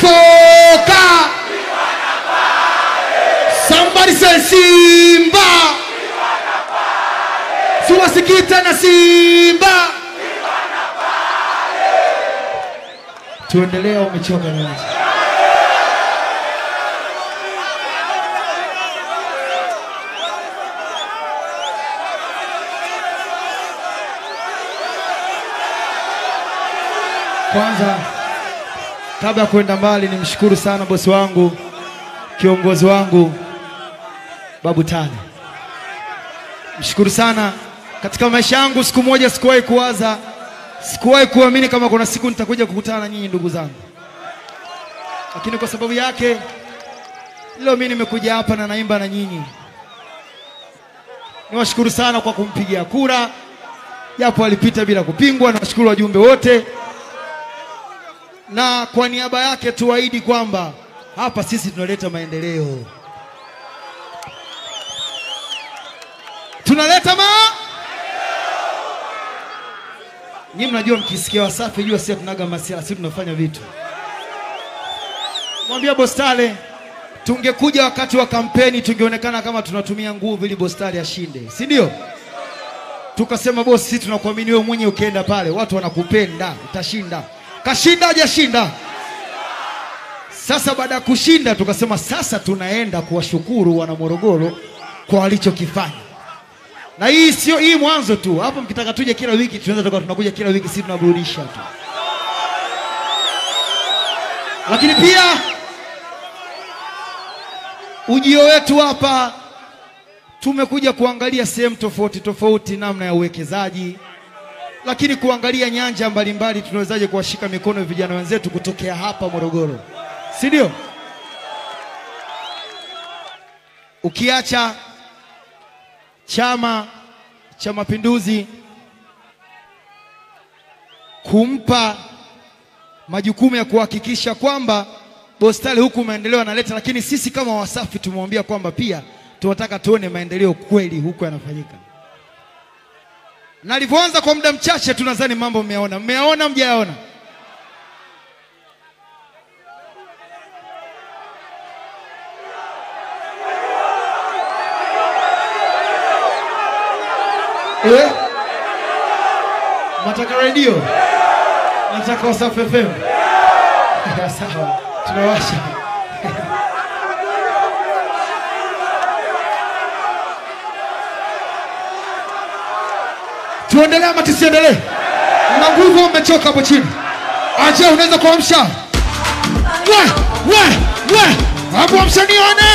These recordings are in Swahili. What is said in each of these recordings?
Foka. Somebody say Simba. Siwasikii tena Simba. Tuendelee, umechoka na Kwanza, kabla ya kwenda mbali, nimshukuru sana bosi wangu, kiongozi wangu Babu Tale. Mshukuru sana katika maisha yangu. Siku moja sikuwahi kuwaza, sikuwahi kuamini kama kuna siku nitakuja kukutana na nyinyi ndugu zangu, lakini kwa sababu yake leo mimi nimekuja hapa na naimba na nyinyi. Niwashukuru sana kwa kumpigia kura, japo alipita bila kupingwa. Nawashukuru wajumbe wote na kwa niaba yake tuahidi kwamba hapa sisi tunaleta maendeleo, tunaleta ma Nyinyi mnajua, mkisikia Wasafi jua sisi tunaga masiala, sisi tunafanya vitu. Mwambia Bostale, tungekuja wakati wa kampeni tungeonekana kama tunatumia nguvu ili Bostale ashinde, si ndio? Tukasema bosi, sisi tunakuamini wewe mwenye, ukienda pale watu wanakupenda, utashinda. Kashinda hajashinda? Sasa baada ya kushinda, tukasema sasa tunaenda kuwashukuru wana Morogoro kwa walichokifanya, na hii sio hii mwanzo tu. Hapo mkitaka tuje kila wiki, tunaweza tukawa tunakuja kila wiki, sisi tunaburudisha tu, lakini pia ujio wetu hapa tumekuja kuangalia sehemu tofauti tofauti, namna ya uwekezaji lakini kuangalia nyanja mbalimbali tunawezaje kuwashika mikono vijana wenzetu kutokea hapa Morogoro, si ndio? Ukiacha Chama cha Mapinduzi kumpa majukumu ya kuhakikisha kwamba Bostali huku maendeleo analeta, lakini sisi kama Wasafi tumemwambia kwamba pia tunataka tuone maendeleo kweli huku yanafanyika na alivyoanza kwa muda mchache tu, nadhani mambo mmeyaona. Mmeyaona mjayaona? Eh? Nataka redio, nataka Wasafi FM. Sawa, tunawasha Tuendelee ama tusiendelee? Mna nguvu, mmechoka hapo chini. Aje, unaweza kuamsha we we we, hapo amsha nione.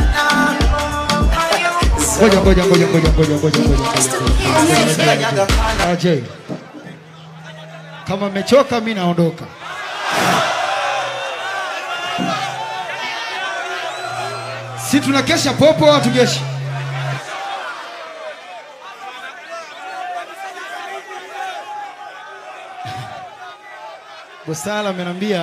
Ngoja ngoja ngoja ngoja ngoja ngoja ngoja. Aje, kama mmechoka, mimi naondoka. Si tunakesha popo au hatukeshi? Bosala amenambia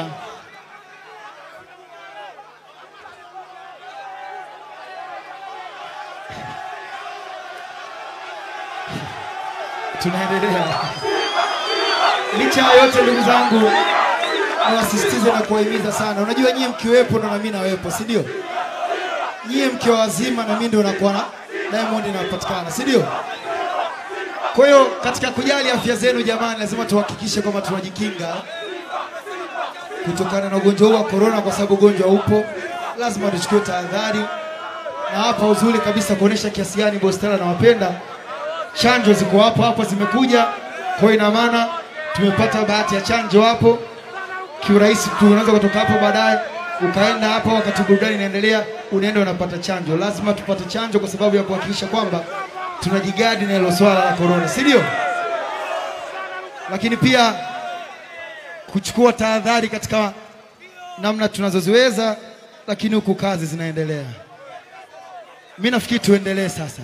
tunaendelea. Licha ya yote, ndugu zangu, nawasisitiza na kuwahimiza sana. Unajua nyie mkiwepo ndo na mimi nawepo, si ndio? Nyie mkiwa wazima na mimi ndo nakuwa na Diamond inapatikana, si ndio? Kwa hiyo katika kujali afya zenu, jamani, lazima tuhakikishe kwamba tunajikinga kutokana na ugonjwa huu wa korona, kwa sababu ugonjwa upo, lazima tuchukue tahadhari. Na hapa uzuri kabisa kuonesha kiasi gani Bostara nawapenda. Chanjo ziko hapo hapo, zimekuja. Kwa hiyo ina maana tumepata bahati ya chanjo hapo kiurahisi tu, unaweza kutoka hapo baadaye ukaenda hapo, wakati burudani inaendelea, unaenda unapata chanjo. Lazima tupate chanjo kwa sababu ya kuhakikisha kwamba tunajigadi na hilo swala la korona, si ndio? Lakini pia kuchukua tahadhari katika namna tunazoziweza, lakini huku kazi zinaendelea. Mimi nafikiri tuendelee sasa.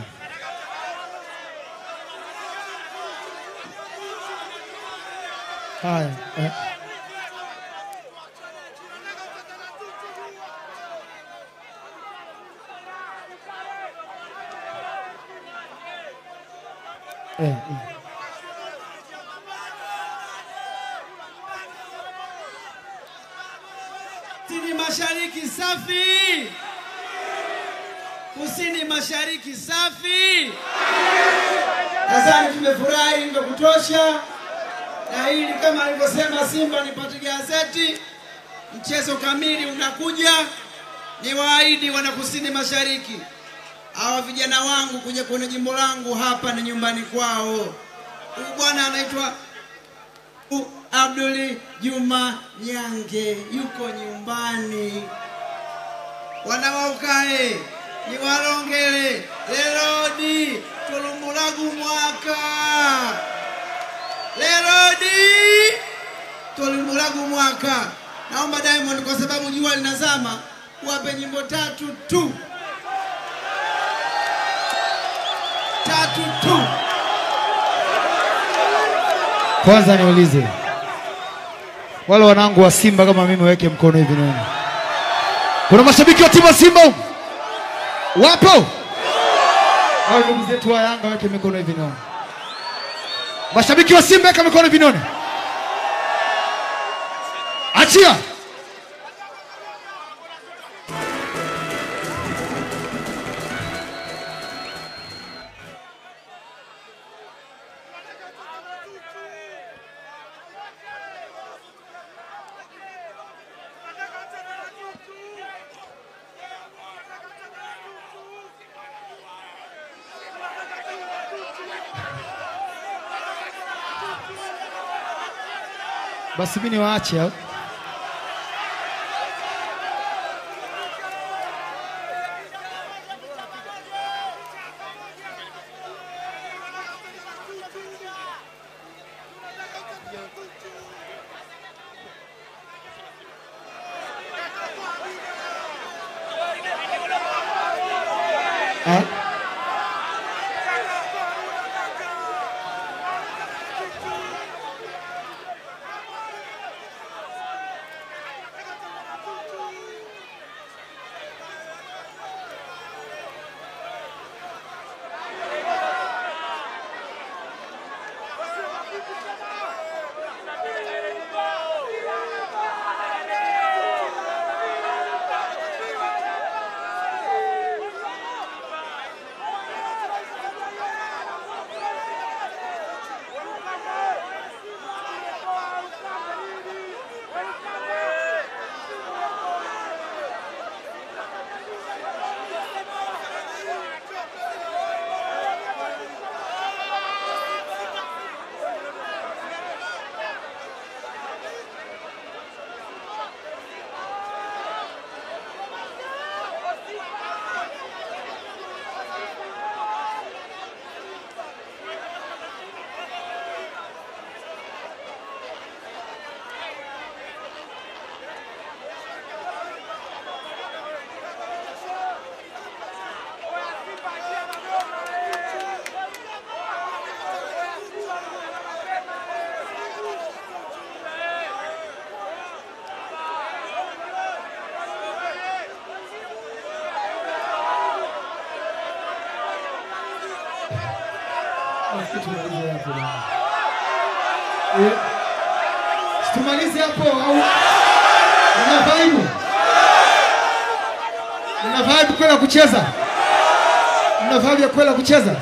Haya, eh. Eh, eh. Kusini mashariki safi. Kusini mashariki safi. Nadhani tumefurahi vya kutosha, na hili kama alivyosema Simba nipate gazeti, mchezo kamili unakuja. Ni waahidi wana kusini mashariki, hawa vijana wangu kuja kwenye jimbo langu hapa ni nyumbani kwao. Huyu bwana anaitwa U- Abduli Juma Nyange yuko nyumbani. Wanawaukae ni walongele lelodi tulumbulagu mwaka lelodi tulumbulagu mwaka. Naomba Diamond, kwa sababu jua linazama, wape nyimbo tatu tu, tatu tu. Kwanza niulize wale wanangu wa Simba kama mimi, weke mkono hivi naona. Kuna mashabiki wa timu ya Simba humu? wapo? Au ndugu zetu wa Yanga weke mikono hivi naona. Mashabiki wa Simba weka mikono hivi naona. Achia. Basi mimi niwaache au? Ah. Tumalize hapo bwana. Eh, Tumalize hapo au una vibe? Una vibe kwenda kucheza? Una vibe ya kwenda kucheza?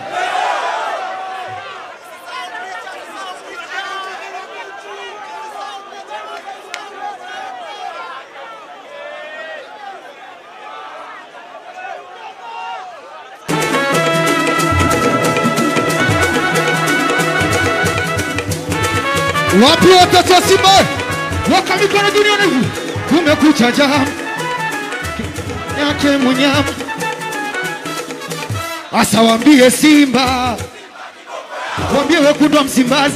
Wapi watoto wa Simba? Waka mikono duniani hivi. Kumekucha jam yake munyama. Asa waambie Simba, waambie wekundu wa Msimbazi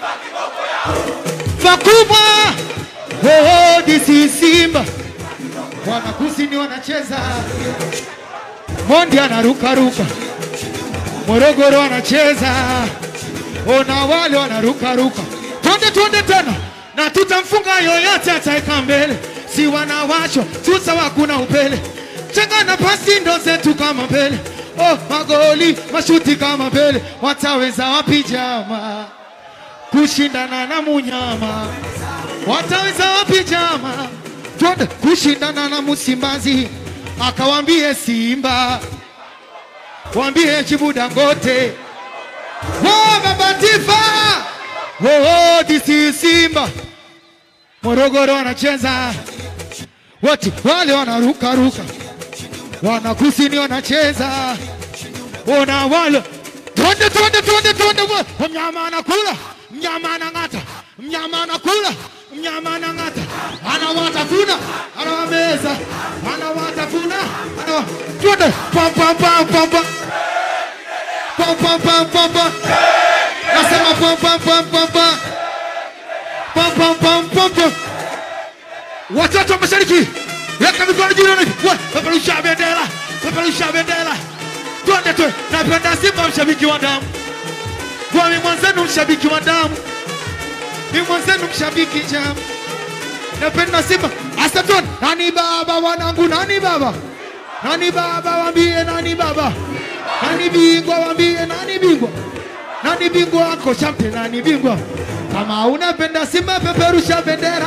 pakubwa. Oh, this is Simba. Wana kusini wanacheza, Mondi anarukaruka, Morogoro wanacheza ona wale wanarukaruka, twende twende tena, na tutamfunga yoyote ataeka mbele, si wanawachwa tusa, hakuna upele, chenga na pasi ndo zetu kama mbele, oh, magoli mashuti kama mbele, wataweza wapi jama kushindana na munyama? Wataweza wapi jama? twende kushindana na Msimbazi, akawambie Simba, wambie Chibu Dangote, oh, Baba Tifa, oh, oh, this is Simba. Morogoro wanacheza wote wale wanaruka ruka, wana kusini wanacheza, ona wale twende twende twende twende, wa- mnyama anakula, mnyama anang'ata, mnyama anakula, mnyama anang'ata, anawatafuna, anawameza, anawatafuna, anawa twende pam pam pam pam pam pam pam pam pam pam, nasema pam pam pam pam pam pam pam pam pam pam Watoto wa mashariki, weka mikono juu hivi. Wa- Peperusha bendera, peperusha bendera. Twende tu. Napenda Simba mshabiki wa damu. Kwa mimi mwenzenu mshabiki wa damu. Mimi mwenzenu mshabiki jamu. Napenda Simba. Asa tu. Nani baba wanangu nani baba? Nani baba wambie nani baba? Nani bingwa wambie nani bingwa? Nani bingwa wako champion nani bingwa? Kama unapenda Simba peperusha bendera.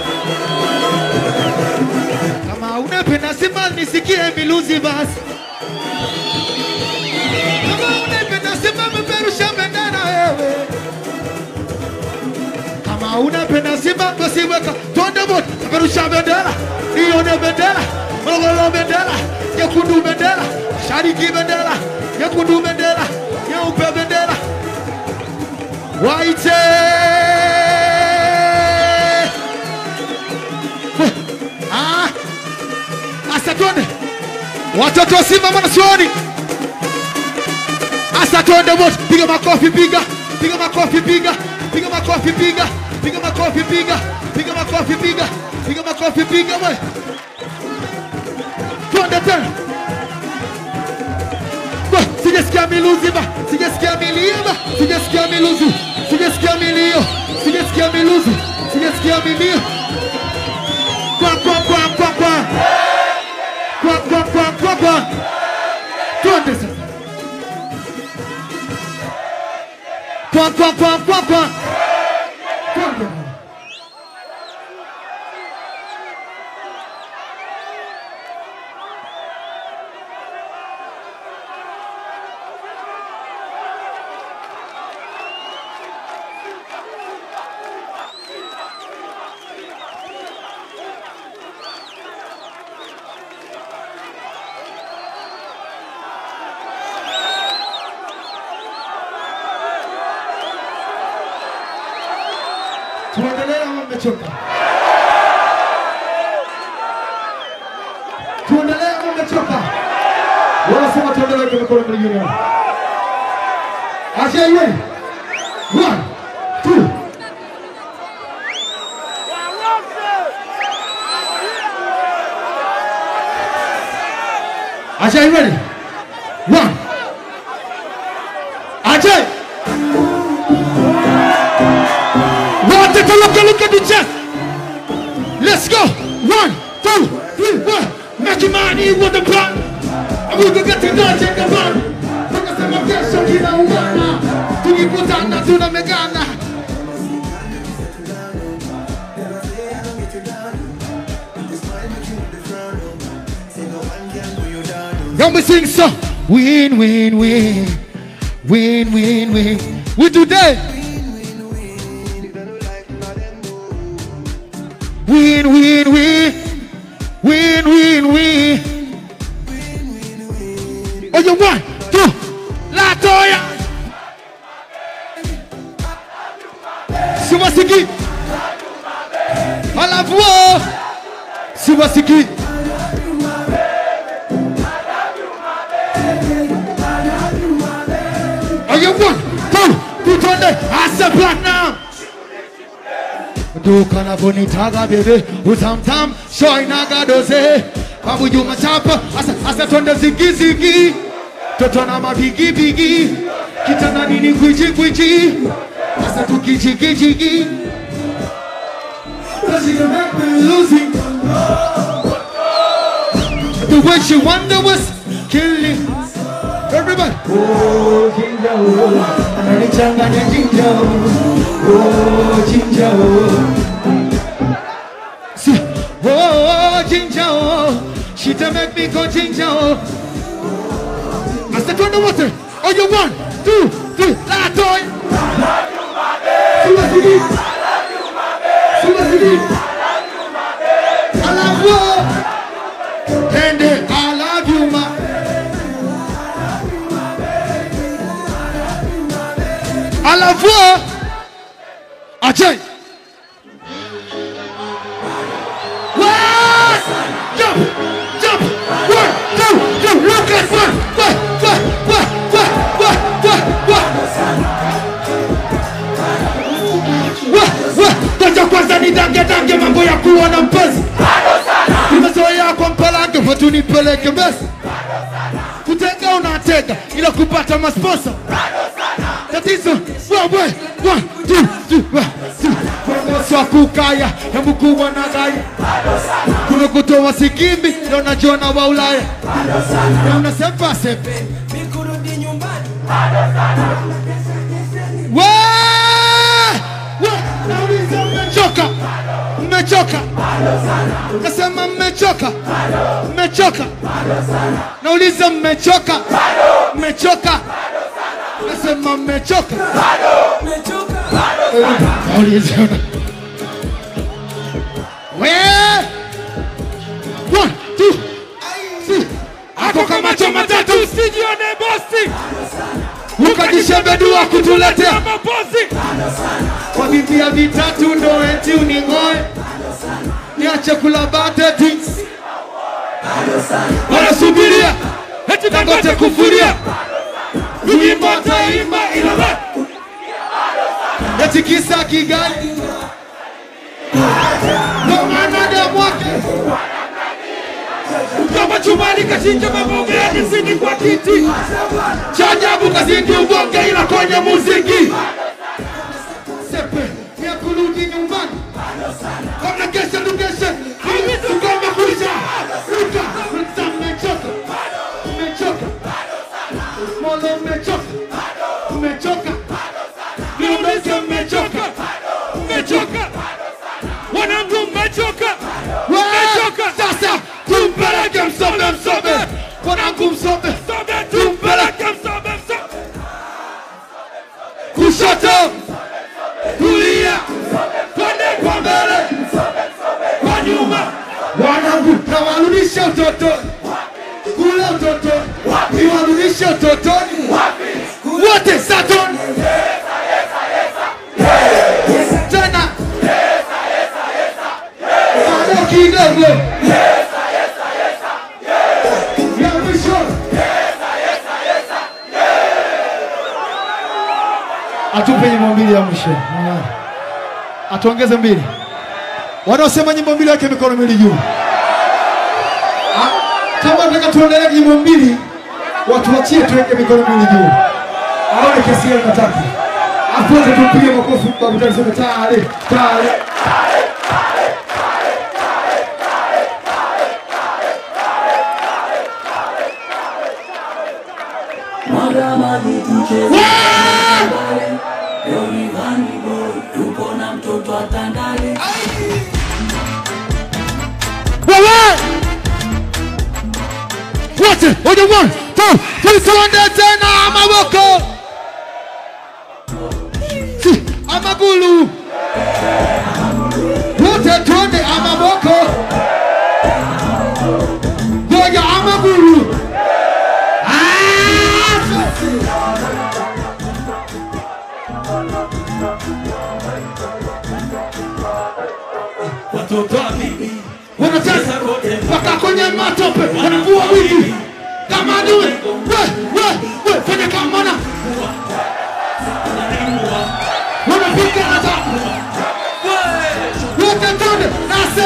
Kama unapenda Simba nisikie miluzi basi. Kama unapenda Simba peperusha bendera wewe. Kama unapenda Simba basi weka twende wote peperusha bendera. Nione bendera. Morogoro bendera. Nyekundu bendera. Shariki bendera. Nyekundu bendera. Nyeupe bendera. Waite. Ah. Asa twende watoto wa Simba mwanachuoni, asa twende wote, piga makofi, piga piga makofi, piga piga makofi, piga piga makofi, piga piga makofi, piga piga makofi, piga we, twende tena. Ba, Sijasikia miluzi ba, sijasikia milio ba, sijasikia miluzi, sijasikia milio, sijasikia miluzi, sijasikia milio. Kwa kwa kwa kwa kwa kwa kwa kwa kwa kwa twende sasa kwa kwa kwa kwa kwa twende tuendelee ama mmechoka? Tuendelee ama mmechoka? Wanasema tuendelee kwa mikono mingine. Acha iwe. One, two. Acha iwe. One. Acha. One, take a look, look at the chest. Let's go. One, two, three, one. Make money with the plan. And we can get to that in the van. Tukasema kesho kinaungana, tukikutana tunamegana. Then we sing so win, win, win, win, win, win. We do that. Win, win, win, win, win, win. Oh, you one, two, La Toya. Siwasiki. Alafu oh, siwasiki. Oh, you one, two, two, twende. Asa platinum. duka navyonitaga bebe utamtam shoinaga doze babu Juma chapa asa, asa twende zigizigi toto na mabigibigi kitandani ni kwichikwichi asa tukijigijigi Cause you make me losing The way she wonder was killing Everybody Oh, jinja, oh Ananichanganya jinja, oh Oh, jinja, oh Si- Oh, oh, She to make me go ginger. oh. I said, turn the water. Oh, you one, two, three, la toy. Suba sidi. Suba sidi. I love you. And then I love you, ma. I love you. Ajay. What? Jump, jump. One, two, two. Look at one. What, what, what, what, what, what, what. What, what. Ngoja kwanza nidange dange mambo ya kuwa na mpenzi. Nimezoea kwa mpalange watu nipeleke mbesi. Kutega unatega ila kupata masponsa. Tatizo wewe one two two one two. Bongoso wa kukaya hebu kubwa na gaya. Kuna kutoa sikimbi ndio najiona wa Ulaya. Na unasepa sepe. Mikurudi nyumbani We! We! Nauliza mmechoka? Mmechoka? Nasema mmechoka? Mmechoka? Nauliza mmechoka? Mmechoka? Nasema mmechoka? mechoka Nauliza We! One, two, three. Ako kama macho matatu usijione bosi ukajishembedua kutuletea mabosi kwa vipia vitatu ndo eti uning'oe niache kula bateti wanasubiria eti dangote kufuria wimbo taimba ila we eti kisa kigali ndo maana demwake kama chumani kachinja mabonge yakizidi kwa kiti cha ajabu kazidi ubonge ila kwenye muziki sepe ya kurudi nyumbani kama kesha tukeshe tukoma kuisha ruka ruka mmechoka mmechoka molo mmechoka mmechoka niulize mmechoka mmechoka wanangu mmechoka mmechoka sasa tumpeleke msobe msobe wanangu msobe sobe tumpeleke msobe msobe kushoto kulia twende kwa mbele kwa nyuma wanangu nawarudisha utotoni kule utotoni niwarudishe utotoni wote satoni tena bado kidogo ya mwisho atupe nyimbo mbili ya mwisho Mwanangu. atuongeze mbili wanaosema nyimbo mbili wake mikono miwili juu Ah, kama nataka tuendelee nyimbo mbili watu wachie tuweke mikono miwili juu aone kesi yao nataka afu wote tumpige makofi babu tutasema tale tale mwaga maji tucheze Tandale. leo ni Vanny Boy tupo na mtoto wa Tandale wewe wote oje one two three tuende tena maboko si amagulu wote tuende amaboko ngoja amagulu Ah! watoto wa bibi wanacheza mpaka kwenye matope wanavua wigi kama adui we we we fanya kama mwana wanapiga na tabu wote twende nase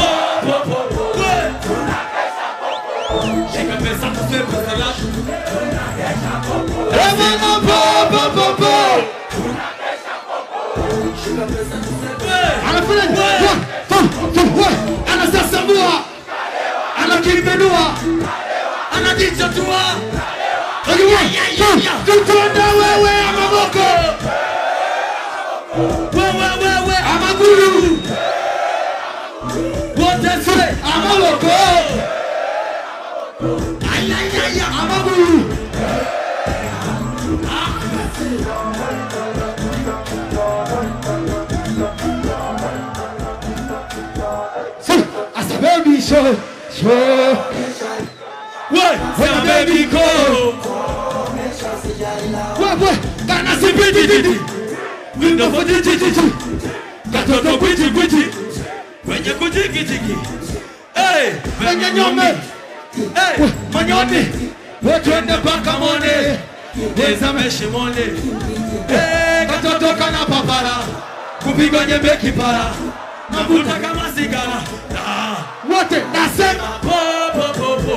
shika pesa tuseme salamu emana po po po po anafanya one two two we anasasambua anakimbenua anajichotua tutonda wewe amaboko wewe wewe amagulu wote se amaboko ayayaya amagulu Si, as a baby show, show. Why? Sema baby go. Wewe, kana Si piti titi. Window for titi titi. Katoto kwiti kwiti. Kwenye kujiki jiki. Hey, Kwenye nyome. Hey, manyoni. Wetwende mpaka mone. Tezame shimone. Hey, katoto kana papara. Kupigwa nyembe kipara. Navuta kama sigara. Ah. wote nasema Po, po, po, po.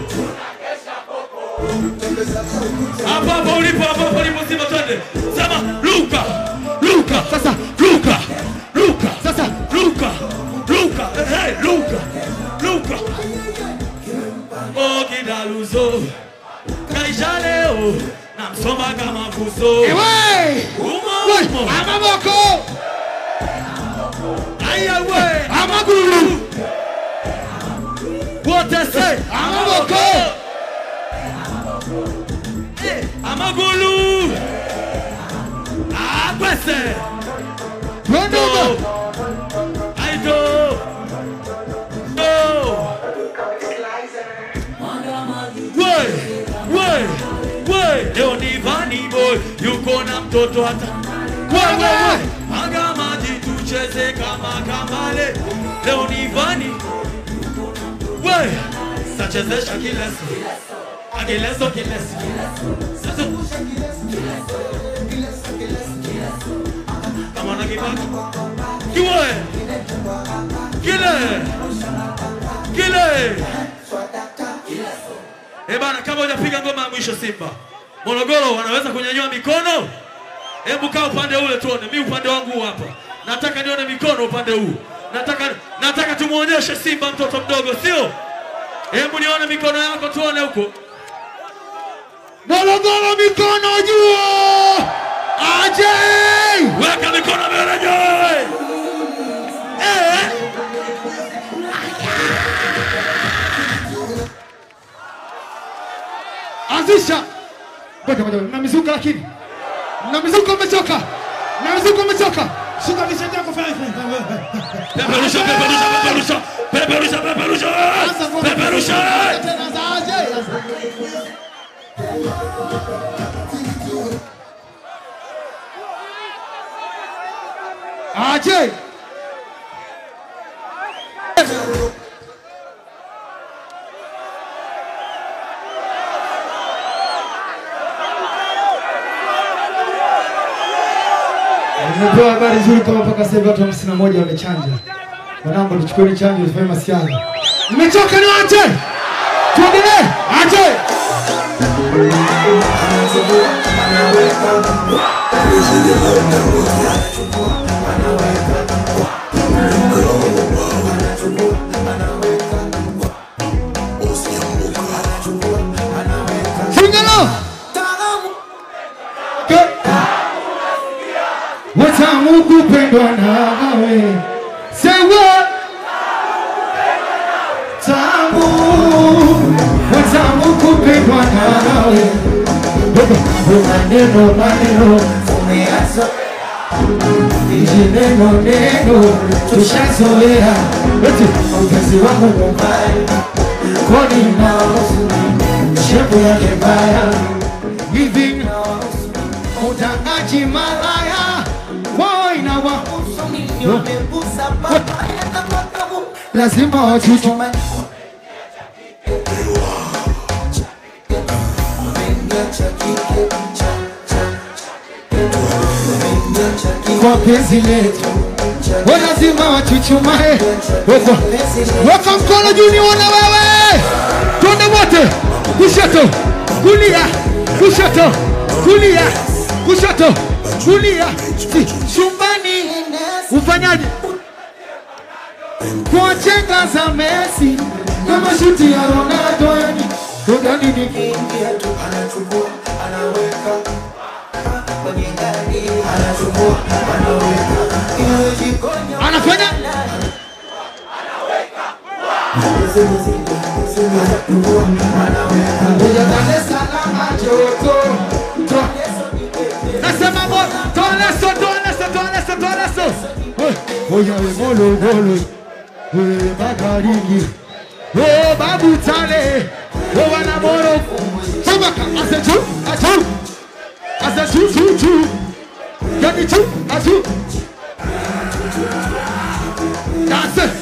Hapo hapo ulipo, hapo hapo ulipo, Simba, twende. Sema Luka, Luka, Sasa. Luka, Luka, Sasa. Luka, Luka, hey, Luka, Luka. Oh, kidaluzo, kaisha leo, namsoma kama fuso. ewe Umo, we umo. amaboko Aya we, amagulu wote say, amaboko Eh, amagulu. Akwese. twendoma I do. No. Woi, woi, woi. Leo ni Vani boy, yuko na mtoto hata. Woi, woi, woi. Aga maji tucheze kama kamale. Leo ni Vani. Woi. Sachezesha kileso. Agileso kileso. Sasa. Kama na kibaki. Kiwe. Kile. Kile. Eh bana, kama hujapiga ngoma ya mwisho Simba, Morogoro wanaweza kunyanyua mikono? Hebu kaa upande ule tuone, mi upande wangu huu hapa. Nataka nione mikono upande huu. Nataka nataka tumuonyeshe Simba mtoto mdogo, sio? Hebu nione mikono yako tuone huko. Morogoro mikono juu aje Weka mikono mbele juu. Eh? anzisha ngoja ngoja mna mizuka lakini mna mizuka umechoka mna mizuka umechoka Shuka kishati yako fanya Peperusha, peperusha, peperusha. Peperusha, peperusha. Peperusha. tena za aje aje Nimepewa habari nzuri kama mpaka sasa hivi watu hamsini na moja wamechanja. Wanangu, tuchukueni chanjo tufanye masiara. Nimechoka ni wache. Tuendelee. Ache. Singalo. Ke- Watamu kupendwa nawe. Say what? Tamu. Watamu kupendwa nawe. Maneno maneno umeazo Iji neno neno tushazoea Eti mpenzi wangu mubaya Koni nao shepu yake mbaya Hivi utangaji malaya Wao inawahusu lazima wachuchume kwa penzi letu wa lazima wachuchumae weka weka mkono juu nione wewe twende wote kushoto kulia kushoto kulia kushoto kulia si chumbani ufanyaje kwa chenga za Messi na mashuti ya Ronaldo yani Ronaldo ni kiingia tu anachukua anaweka kwenye gari anachukua anaweka iwe jikoni anafanya Kuja Dar es Salaam joto. To- Nasema mo, toa leso, toa leso, toa leso, toa leso. We, Oya we molo molo. We bagaringi. Oh, babu tale. Oh, wana moro. Tumaka, ase chu, achu. Ase chu, chu, chu. Yani chu, achu. That's it.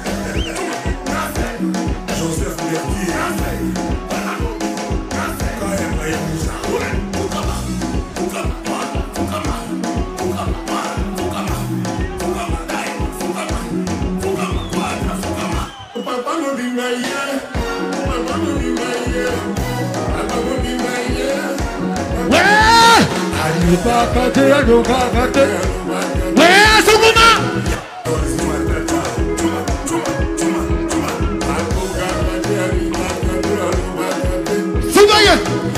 Papa no be my year. Papa no be my year. Papa no be my year. Wee! Alipakate, alipakate. Wee, sukuma. Sumaye.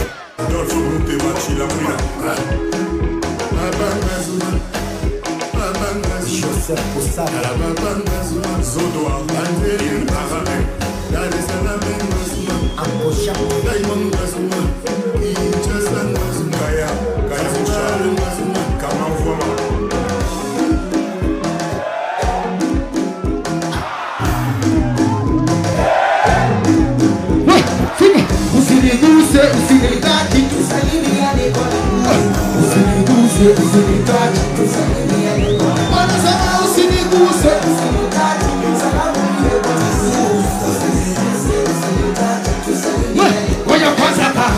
We, sima. Usiniguse, usinitaki, tusalimiane kwa Usiniguse, usinitaki, tusalimiane kwa Wanasema usiniguse, usinitaki, salamu iwe kwa We, ngoja kwanza hapa.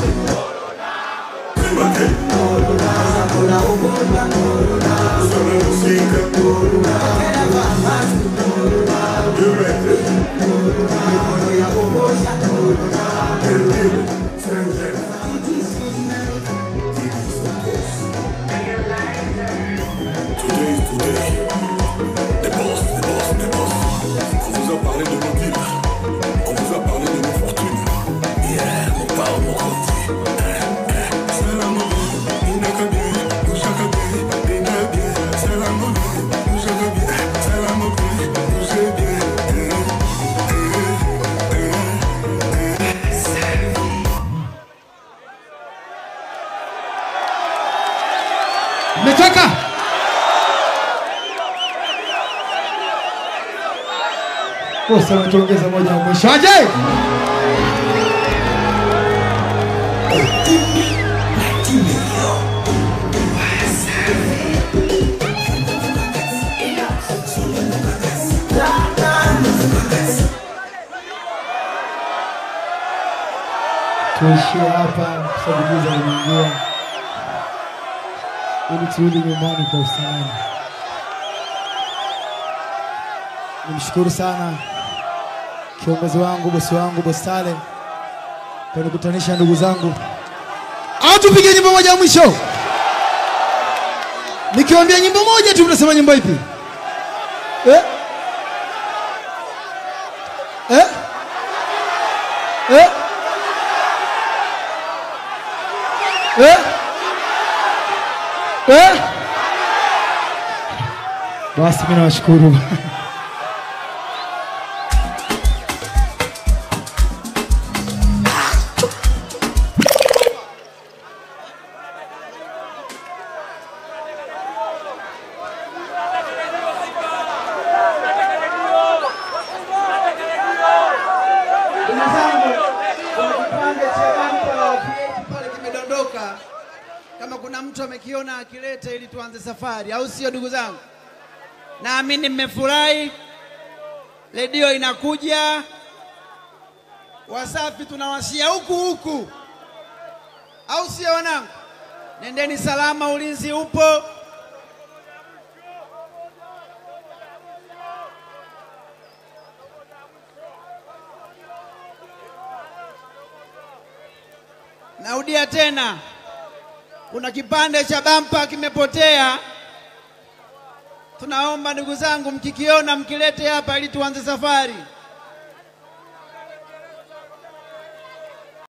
Today is today. Des boss, des boss, des boss. On vous a parlé de nos villes. On vous a parlé de nos fortunes. Yeah, mon pao, mon côté. Salam alaikum, inakabi, ushakabi, dinabi. Salam alaikum, ushakabi, salam alaikum, ushabi. Mmetoka? Bosi ametuongeza moja ya mwisho. Aje? Tuishie hapa, sababu limeingia ili turudi nyumbani kwa usalama. Nimshukuru sana kiongozi wangu, bosi wangu, bosi Sale kwa nikutanisha ndugu zangu. Au tupige nyimbo moja ya mwisho? Nikiwaambia nyimbo moja tu, mnasema nyimbo ipi? Eh? Eh? Eh? Eh? Eh? Basi mimi nawashukuru. Ndugu zangu, kuna kipande cha bampa PH pale kimedondoka. Kama kuna mtu amekiona akilete ili tuanze safari, au sio ndugu zangu? Naamini mmefurahi, redio inakuja, Wasafi tunawashia huku huku, au sio wanangu? Nendeni salama, ulinzi upo. Narudia tena, kuna kipande cha bampa kimepotea. Tunaomba ndugu zangu, mkikiona mkilete hapa ili tuanze safari.